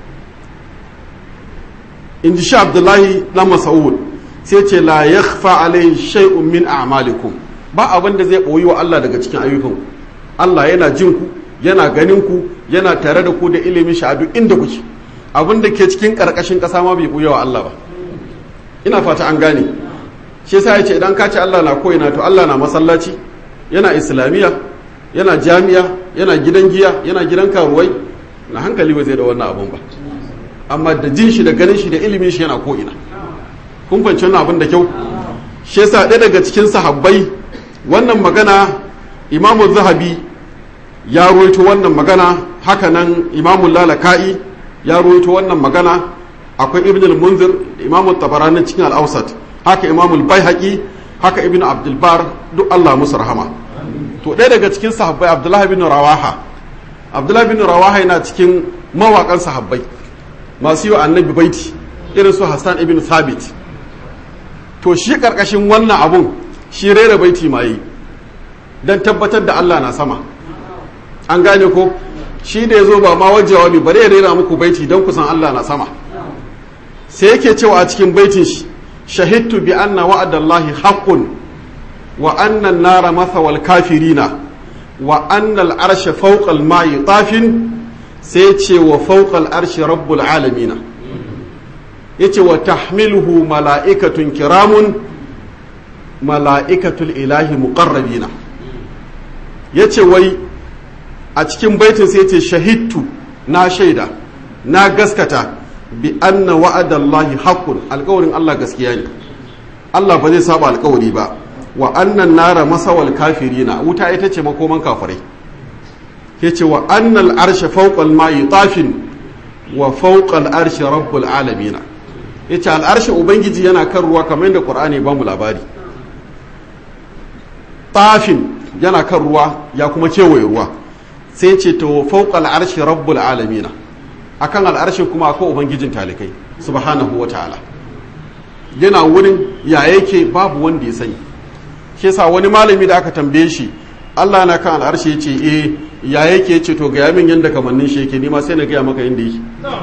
in ji sha abdullahi dan mas'ud sai ce la yakhfa alayhi shay'un min a'malikum ba abin da zai boyi wa Allah daga cikin ayyukan Allah yana jin ku yana ganin ku yana tare da ku da ilimin shi a duk inda kuke abin da ke cikin karkashin kasa ma bai boye wa Allah ba ina fata an gane shi yasa yace idan ka ce Allah na koyina to Allah na masallaci yana islamiya yana jami'a yana gidan giya yana gidan karuwai na hankali ba zai da wannan abun ba amma da jin shi da ganin shi da ilimin shi yana ko'ina kun fahimci wannan abin da kyau shi yasa ɗaya daga cikin sahabbai wannan magana imamu zahabi ya ruwaito wannan magana haka nan imamu lalaka'i ya ruwaito wannan magana akwai ibn al-munzir imamu tabarani cikin al-awsat haka imamu al-baihaqi haka ibn abdul bar duk Allah musu rahama to ɗaya daga cikin sahabbai abdullahi bin rawaha abdullahi bin rawaha yana cikin mawaƙan sahabbai masu yi wa annabi baiti irin su hassan ibn thabit to shi karkashin wannan abun shi rera baiti ma yi don tabbatar da allah na sama an gane ko shi da ya zo ba ma wajewa ne bari ya rera muku baiti don kusan allah na sama sai yake cewa a cikin baitin shi shahidtu bi anna wa'adallahi haqqun wa anna an-nara mathawal kafirina wa anna al-arsha fawqa al-ma'i tafin sai ce wa fauƙal arshi rabbul alamina ya ce wa tahmiluhu mala'ikatun kiramun mala'ikatul ilahi muƙarrabina ya ce wai a cikin baitin sai ce shahidtu na shaida na gaskata bi anna wa'adallahi haqqun alƙawarin Allah gaskiya ne Allah ba zai saba alƙawari ba wa annan nara masawal kafirina wuta ita ce makoman kafirai ya ce wa annal arshe fauƙal mayi tafin wa fauƙal arshe rabbul alamina ya ce al'arshe ubangiji yana kan ruwa kamar yadda ƙur'ani ba mu labari tafin yana kan ruwa ya kuma kewaye ruwa sai ce ta fauƙal arshe rabbul alamina akan al'arshe kuma akwai ubangijin talikai subhanahu wa ta'ala yana wurin ya yake babu wanda ya sani shi sa wani malami da aka tambaye shi Allah na kan al'arshe ya ce eh ya yake ce to ga yamin yadda kamannin shi yake nima sai na gaya maka yadda yake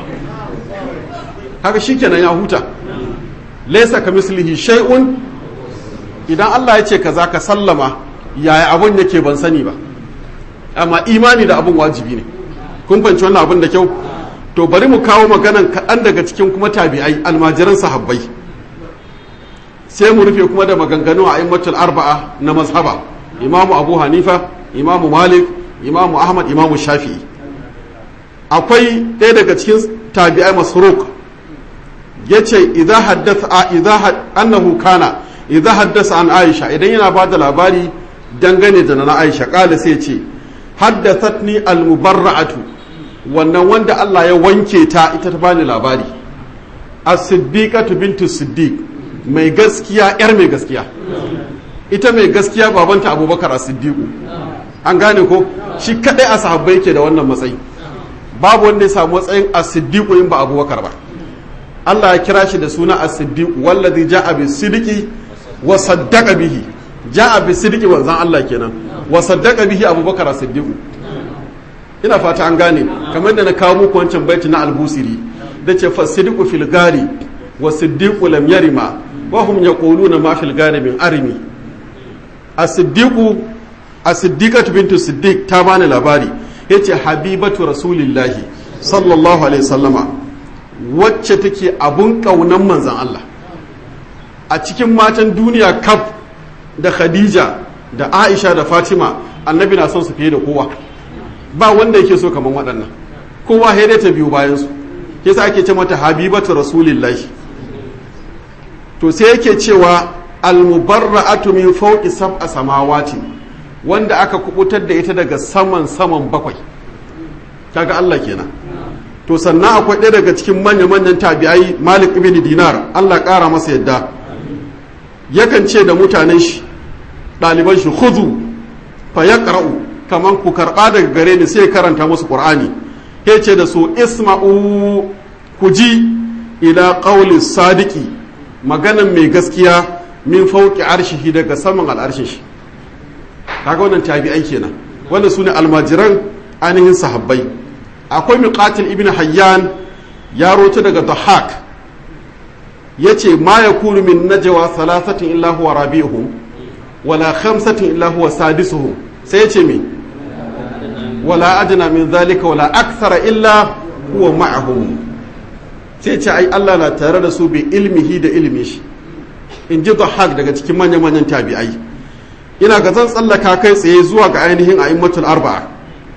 haka shi kenan ya huta laisa ka mislihi shay'un idan Allah ya ce kaza ka sallama yaya abun yake ban sani ba amma imani da abun wajibi ne kun fahimci wannan abun da kyau to bari mu kawo maganan kaɗan daga cikin kuma tabi'ai almajiran sahabbai sai mu rufe kuma da maganganu a immatul arba'a na mazhaba imamu abu hanifa imamu malik imamu ahmad imamu shafi'i akwai ɗaya daga cikin tabi'ai masruq ya ce idan haddasa annahu kana idan haddasa an aisha idan yana ba da labari dangane da na aisha ƙala sai ce haddathatni almubarra'atu wannan wanda Allah ya wanke ta ita ta bani labari as-siddiqatu bintu siddiq mai gaskiya yar mai gaskiya ita mai gaskiya babanta abubakar as-siddiqu an gane ko shi kadai a sahabbai yake da wannan matsayi babu wanda ya samu matsayin as-siddiqu in ba abubakar ba Allah ya kira shi da suna as-siddiqu wallazi ja'a bis-sidqi wa saddaqa bihi ja'a bis-sidqi wanzan Allah kenan wa saddaqa bihi abubakar as-siddiqu ina fata an gane kamar da na kawo muku wancan baiti na al-busiri da ce fa sidqu fil gari wa siddiqu lam yarima wa hum yaquluna ma fil gari min arimi as-siddiqu as-siddiqatu bintu siddiq ta bani labari yace habibatu rasulillahi sallallahu alaihi wasallama wacce take abun kaunan manzon Allah a cikin matan duniya kaf da Khadija da Aisha da Fatima annabi na son su fiye da kowa ba wanda yake so kaman waɗannan kowa dai ta biyu bayan su yasa ake ce mata habibatu rasulillahi to sai yake cewa almubarra'atu min fawqi sab'a samawati wanda aka kubutar da ita daga saman saman bakwai kaga Allah kenan to sannan akwai ɗaya daga cikin manya-manyan tabi'ai Malik ibn Dinar Allah ƙara masa yadda yakan ce da mutanen shi ɗaliban shi khudu fa yaqra'u kaman ku karɓa daga gare ni sai karanta musu Qur'ani ya ce da su isma'u ku ji ila qawli sadiki maganan mai gaskiya min fauki arshihi daga saman al'arshin shi kaga wannan tabi'ai kenan wannan sune almajiran ainihin sahabbai akwai miqatil ibn hayyan ya roto daga dhahak yace ma yakunu min najwa thalathatin illa huwa rabi'uhum wala khamsatin illa huwa sadisuhum sai yace me wala adna min dhalika wala akthara illa huwa ma'ahum sai ce ai Allah na tare da su bi ilmihi da ilmi shi in ji dhahak daga cikin manya-manyan tabi'ai ina ga zan tsallaka kai tsaye zuwa ga ainihin a'immatul arba'a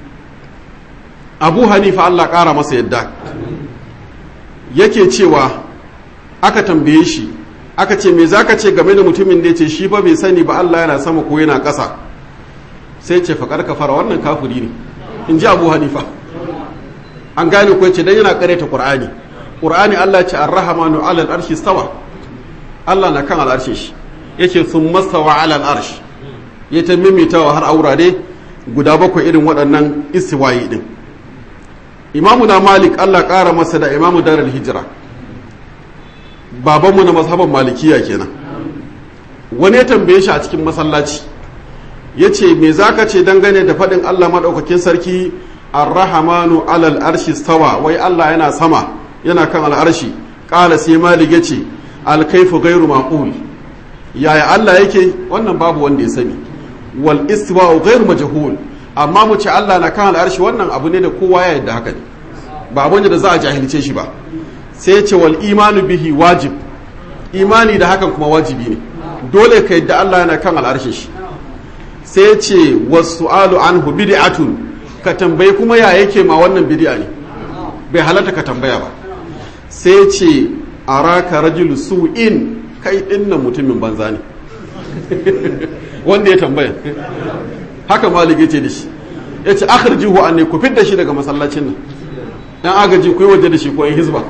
abu hanifa Allah ƙara masa yadda yake cewa aka tambaye shi aka ce me zaka ce game da mutumin da ya ce shi ba bai sani ba Allah yana sama ko yana ƙasa sai ce faƙar kafara wannan kafuri ne in ji abu hanifa an gane ko ce dan yana ƙareta ƙur'ani ƙur'ani Allah ce ar-rahmanu 'ala al-arshi stawa Allah na kan al'arshin shi yake sun mastawa 'ala al-arsh ya ta mimitawa har aurare guda bakwai irin waɗannan istiwayi din imamu na malik Allah ƙara masa da imamu darar hijira babanmu na mazhaban malikiya kenan wani ya tambaye shi a cikin masallaci ya ce me za ka ce dangane da faɗin Allah maɗaukakin sarki arrahamanu alal arshi stawa wai Allah yana sama yana kan al'arshi ƙala sai malik ya ce alkaifu gairu maƙul yaya Allah yake wannan babu wanda ya sani wal istiwa gairu majhul amma mu ce Allah na kan al'arshi wannan abu ne da kowa ya yadda haka ne ba abin da za a jahilce shi ba sai ya ce wal imanu bihi wajib imani da hakan kuma wajibi ne dole ka yadda Allah yana kan al'arshin shi sai ya ce wasu alu anhu bid'atun ka tambayi kuma ya yake ma wannan bid'a ne bai halatta ka tambaya ba sai ya ce araka rajulu su'in kai dinnan mutumin banza ne wanda ya tambaya haka malik yace da shi yace akhrijuhu anni ku fidda shi daga masallacin nan dan agaji ku yi waje da shi ko yan hizba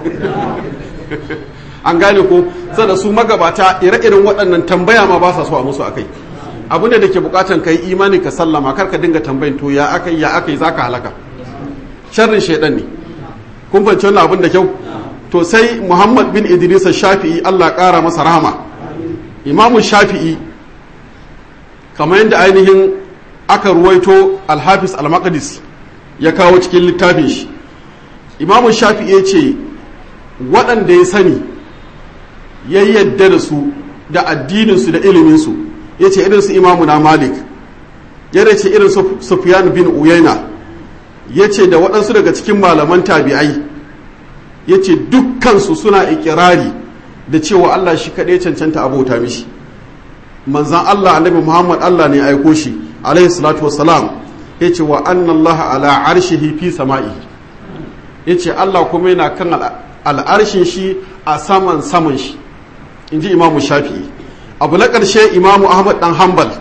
an gane ko sada su magabata ire-iren waɗannan tambaya ma ba sa so a musu akai abu ne da ke bukatan kai imani ka sallama kar ka dinga tambayin to ya akai ya akai zaka halaka sharrin shaidan ne kun fahimci wannan abin da kyau to sai muhammad bin idris shafi'i allah ƙara masa rahama imamu shafi'i kamar yadda ainihin aka ruwaito alhafiz al-maqdis ya kawo cikin littafin shi imamu shafi'i ya ce waɗanda ya sani ya yadda da su da addininsu da iliminsu ya ce irinsu imamu na malik ya ce irin sufyan bin uyaina ya ce da waɗansu daga cikin malaman tabi'ai ya ce dukkansu suna ikirari da cewa allah shi kaɗai cancanta abota mishi manzan allah annabi muhammad allah ne aiko shi alaihi salatu wasalam ya ce wa annallaha ala arshihi fi sama'i ya ce allah kuma yana kan al'arshin shi a saman saman shi in ji imamu shafi'i abu na ƙarshe imamu ahmad ɗan hanbal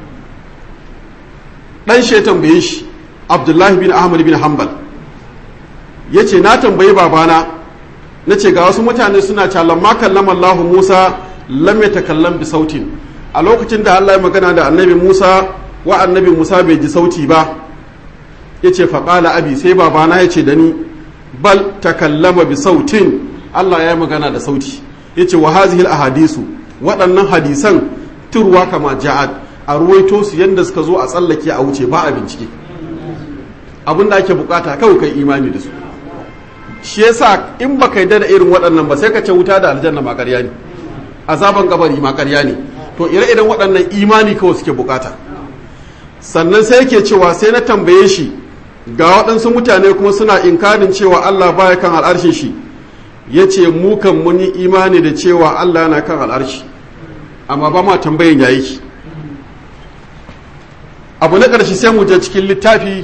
ɗan shi ya tambaye shi abdullahi bin ahmad bin hanbal ya ce na tambayi babana na ce ga wasu mutane suna calan ma kallama allahu musa lam ya takallam bi sautin a lokacin da allah ya magana da annabi musa wa annabi musa bai ji sauti ba ya ce faƙala abi sai babana ya ce da ni bal takallama bi sautin allah ya magana da sauti ya ce wa hazihil ahadisu waɗannan hadisan turwa kama ja'ad a ruwaito su yadda suka zo a tsallake a wuce ba a bincike abin da ake bukata kawai kai imani da su shi yasa in baka yi da irin waɗannan ba sai ka ce wuta da aljanna ma ƙarya ne azaban kabari ma ƙarya ne to ire-iren waɗannan imani kawai suke bukata sannan sai yake cewa sai na tambaye shi ga waɗansu mutane kuma suna inkarin cewa Allah baya kan al'arshin shi ya ce mu kan mun yi imani da cewa Allah yana kan al'arshi amma ba ma tambayin ya ki abu na ƙarshe sai mu je cikin littafi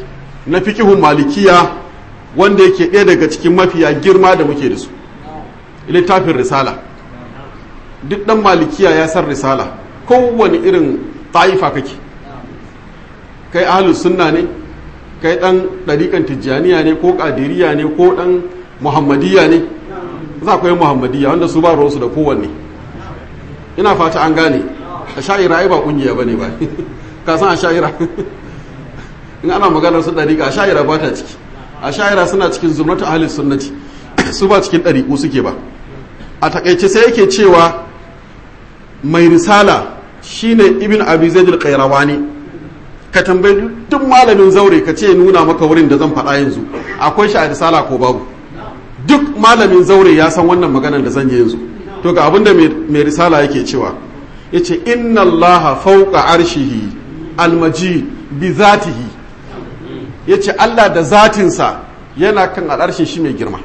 na fikihun malikiya wanda yake ɗaya daga cikin mafiya girma da muke da su littafin risala duk ɗan malikiya ya san risala kowane irin ta'ifa kake kai ahlus sunna ne kai ɗan ɗariƙan tijjaniya ne ko ƙadiriya ne ko ɗan muhammadiyya ne za ku yi muhammadiyya wanda su ba ruwansu da kowanne ina fata an gane a sha'ira ai ba ƙungiya ba ne ba ka san a sha'ira in ana maganar su ɗariƙa a sha'ira ba ta ciki a sha'ira suna cikin zurnatu ahlus sunnati su ba cikin ɗariƙu suke ba a takaice sai yake cewa mai risala shine ibn abi zaid al-qayrawani ka tambayi duk malamin zaure ka ce nuna maka wurin da zan faɗa yanzu akwai shi a risala ko babu duk malamin zaure ya san wannan maganar da zan yi yanzu to ga abinda mai risala yake cewa yace inna allaha fawqa arshihi almajid bi zatihi yace Allah da zatinsa yana kan al'arshin shi mai girma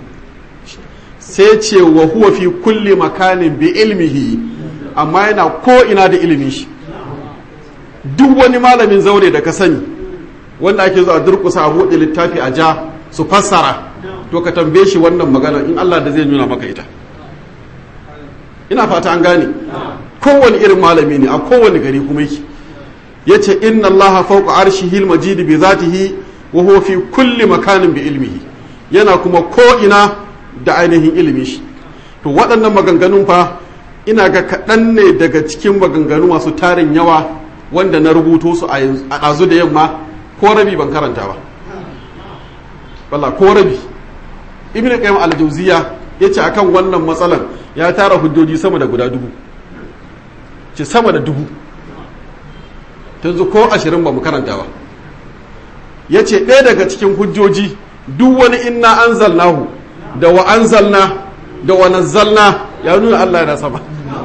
sai ce wa huwa fi kulli makanin bi ilmihi amma yana ko ina da ilimin shi duk wani malamin zaure da ka sani wanda ake zuwa durkusa a buɗe littafi a ja su fassara to ka tambaye shi wannan magana in Allah da zai nuna maka ita ina fata an gane kowane irin malami ne a kowane gari kuma yake yace inna Allah fawqa arshihi al-majid bi zatihi wa huwa fi kulli makanin bi ilmihi yana kuma ko ina da ainihin ilimin shi to waɗannan maganganun fa ina ga kaɗan ne daga cikin maganganu masu tarin yawa wanda na rubuto su a ɗazu da yamma ko rabi ban karanta ba walla ko rabi ibn qayyim al-jawziya yace akan wannan matsalan ya tara hujjoji sama da guda dubu ce sama da dubu yanzu ko ashirin ba mu karanta ba yace ɗaya daga cikin hujjoji duk wani inna anzalnahu da wa anzalna da wa nazzalna ya nuna Allah yana sama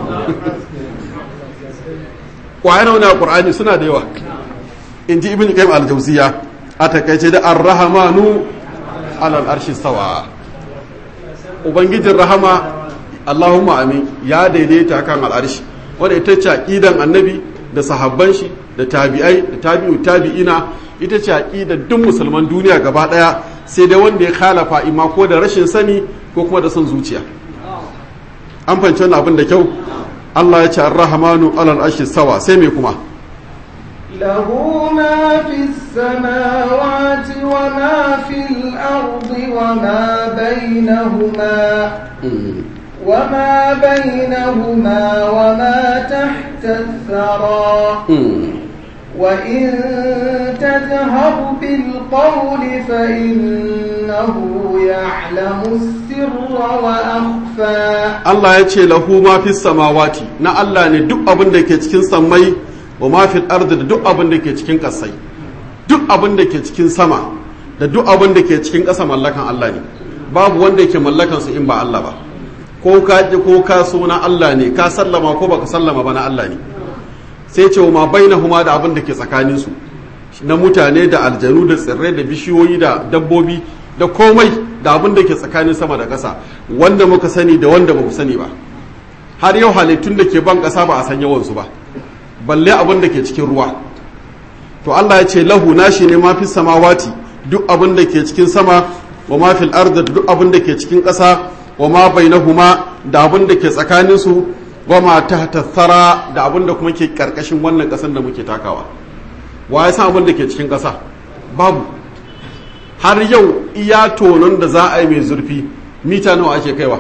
kwayar wani a ƙur'ani suna da yawa in ji ibn qayyim al-jawziya a takaice da ar-rahmanu alal arshi sawa ubangijin rahama allahumma amin ya daidaita kan al'arshi wanda ita ce aqidan annabi da sahabban shi da tabi'ai da tabi'u tabi'ina ita ce aqidar duk musulman duniya gaba daya sai dai wanda ya khalafa ima ko da rashin sani ko kuma da son zuciya an fahimci wannan abin da kyau Allah ya ce ar-rahmanu alal arshi sawa sai me kuma له ما في السماوات وما في الأرض وما بينهما وما بينهما وما تحت الثرى وإن تجهر بالقول فإنه يعلم السر وأخفى Allah ya ce lahu ma fi samawati na Allah ne duk abin da ke cikin sammai wa ma fi ardi da duk abin da ke cikin ƙasai duk abin da ke cikin sama da duk abin da ke cikin ƙasa mallakan Allah ne babu wanda yake mallakan su in ba Allah ba ko ka ji ko ka so na Allah ne ka sallama ko baka sallama ba na Allah ne sai ce ma bainahuma da abin da ke tsakanin su na mutane da aljanu da tsirrai da bishiyoyi da dabbobi da komai da abin da ke tsakanin sama da ƙasa wanda muka sani da wanda ba mu sani ba har yau halittun da ke ban ƙasa ba a san yawansu ba balle abin da ke cikin ruwa to Allah ya ce lahu nashi ne mafi samawati duk abin da ke cikin sama wa mafil arda duk abin da ke cikin ƙasa wa ma bainahuma da abin da ke tsakanin su wa ma tahta thara da abin da kuma ke karkashin wannan ƙasar da muke takawa wa ya san abin da ke cikin ƙasa babu har yau iya tonon da za a yi mai zurfi mita nawa ake kaiwa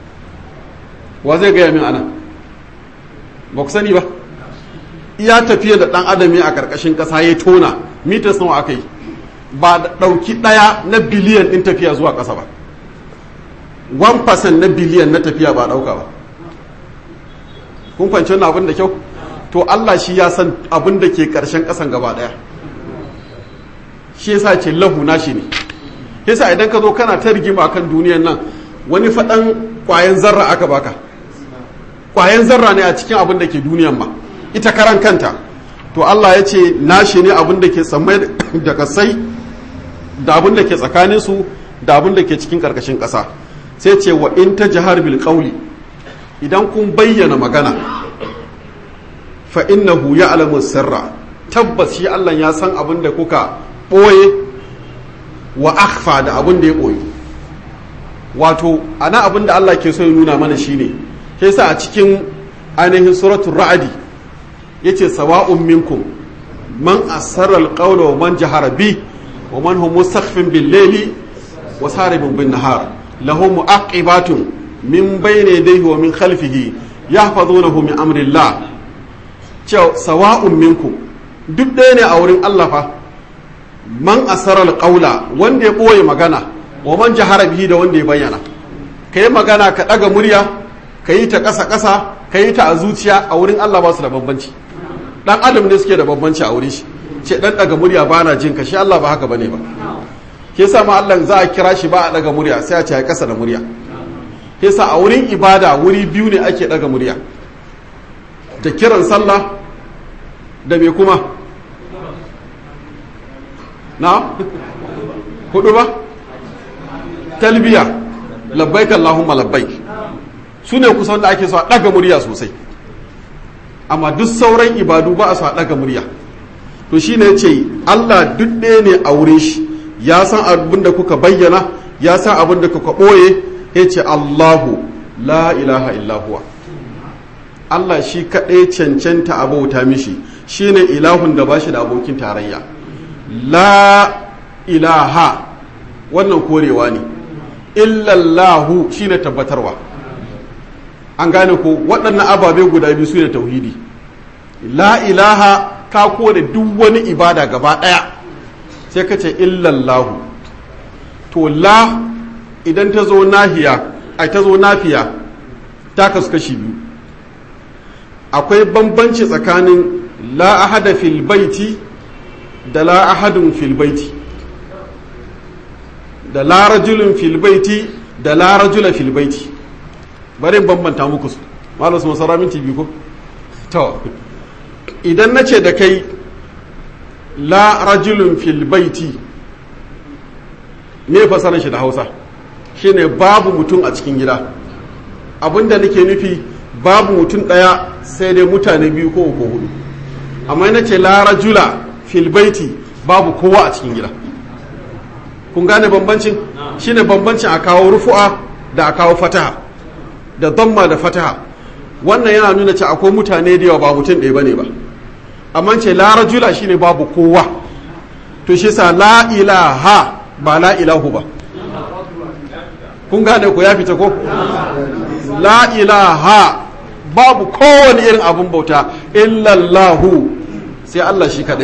wa zai gaya min ana ba ku sani ba iya tafiya da ɗan adam a ƙarƙashin ƙasa ya tona mitas nawa aka yi ba da ɗauki ɗaya na biliyan ɗin tafiya zuwa ƙasa ba 1% na biliyan na tafiya ba ɗauka ba kun fahimci wannan abin da kyau to Allah shi ya san abin da ke ƙarshen ƙasan gaba ɗaya shi yasa ce lahu nashi ne yasa idan ka zo kana ta rigima kan duniyan nan wani faɗan ƙwayan zarra aka baka ƙwayan zarra ne a cikin abin da ke duniyan ma ita karan kanta to Allah ya ce nashi ne abin da ke tsammai da kasai da abin da ke tsakanin su da abin da ke cikin ƙarƙashin ƙasa sai ce wa in ta jihar bil qawli idan kun bayyana magana fa innahu ya'lamu sirra tabbas shi Allah ya san abin da kuka ɓoye wa akhfa da abin da ya koyi wato ana abin da Allah ke so ya nuna mana shine ke sa a cikin ainihin suratul ra'adi yace sawa'un minkum man asarra alqawla wa man jahara bi wa man hum mustakhfin bil layli wa saribun bin nahar lahu mu'aqibatun min bayni yadayhi wa min khalfihi yahfazunahu min amrillah cewa sawa'un minkum duk ɗaya ne a wurin Allah fa man asarra alqawla wanda ya boye magana wa man jahara bihi da wanda ya bayyana kai magana ka daga murya ka yi ta ƙasa ƙasa ka yi ta a zuciya a wurin Allah ba su da bambanci dan adam ne suke da bambanci a wurin shi ce dan daga murya ba na jin ka shi Allah ba haka bane ba ke sa ma Allah za a kira shi ba a daga murya sai a ce ya kasa da murya ke sa a wurin ibada wuri biyu ne ake daga murya da kiran sallah da me kuma na hudu ba talbiya labbaik allahumma labbaik su ne kusan da ake so a daga murya sosai amma duk sauran ibadu ba a so a daga murya to shi ne ce Allah duk ɗaya ne a wurin shi ya san abin da kuka bayyana ya san abin da kuka ɓoye ya ce Allahu la ilaha illahuwa Allah shi kaɗai cancanta a bauta mishi shi ne ilahun da ba shi da abokin tarayya la ilaha wannan korewa ne illallahu shi ne tabbatarwa an gane ko waɗannan ababe guda biyu su ne tauhidi la ilaha ka kore duk wani ibada gaba ɗaya sai ka ce illallahu to la idan ta zo nahiya ai ta zo nafiya ta kasu kashi biyu akwai bambanci tsakanin la ahada fil baiti da la ahadun fil baiti da la rajulun fil baiti da la rajula fil baiti bari bambanta muku su malam su masara minti biyu ko to idan na ce da kai la rajulun fil baiti me fasaran shi da hausa shine babu mutum a cikin gida abinda nake nufi babu mutum ɗaya sai dai mutane biyu ko uku hudu amma na ce la rajula fil baiti babu kowa a cikin gida kun gane bambancin shine bambancin a kawo rufu'a da a kawo fataha da damma da fataha wannan yana nuna ce akwai mutane da yawa ba mutum ɗaya bane ba amma ce la rajula shine babu kowa to shi sa la ilaha ba la ilahu ba kun gane ko ya fita ko la ilaha babu kowane irin abun bauta illallahu sai Allah shi kadai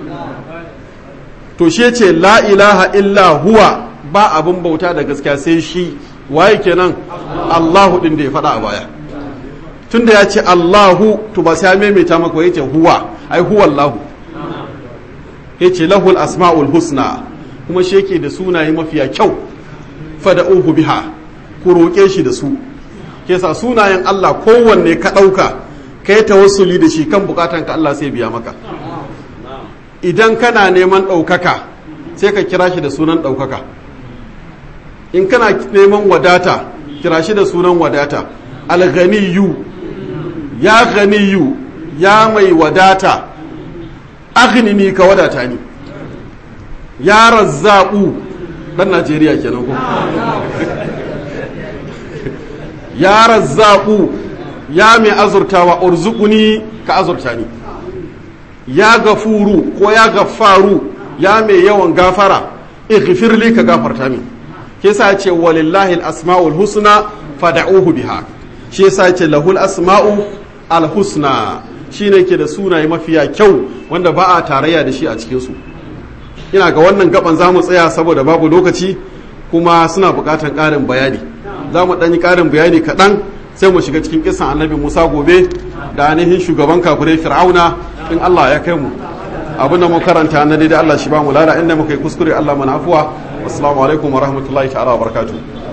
to shi ce la ilaha illa huwa ba abun bauta da gaskiya sai shi waye kenan Allahu din da ya faɗa a baya tunda ya ce Allahu to ba sai ya maimaita maka yace huwa ai huwa Allahu yace lahul asmaul husna kuma shi yake da sunaye mafiya kyau fada'uhu biha ku roƙe shi da su ke sa sunayen Allah kowanne ka ɗauka ka yi tawassuli da shi kan bukatan ka Allah sai biya maka idan kana neman ɗaukaka sai ka kira shi da sunan ɗaukaka in kana neman wadata kira shi da sunan wadata alganiyu ya ganiyu ya mai wadata aghnini ka wadata ni ya razzaƙu ɗan najeriya kenan ko ya razzaƙu ya mai azurtawa urzukuni ka azurta ni ya gafuru ko ya gafaru ya mai yawan gafara ighfirli ka gafarta min ke sa ce walillahi al-asma'ul husna fad'uhu biha shi yasa ce lahul asma'u al-husna shine ke da sunaye mafiya kyau wanda ba a tarayya da shi a cikin su ina ga wannan gaban zamu tsaya saboda babu lokaci kuma suna buƙatar ƙarin bayani za mu ɗanyi ƙarin bayani kaɗan sai mu shiga cikin kisan annabi musa gobe da ainihin shugaban kafirai fir'auna in allah ya kai mu abin da mu karanta na daidai allah shi ba mu lada inda muka yi kuskure allah mana afuwa assalamu alaikum wa rahmatullahi ta'ala wa barakatuh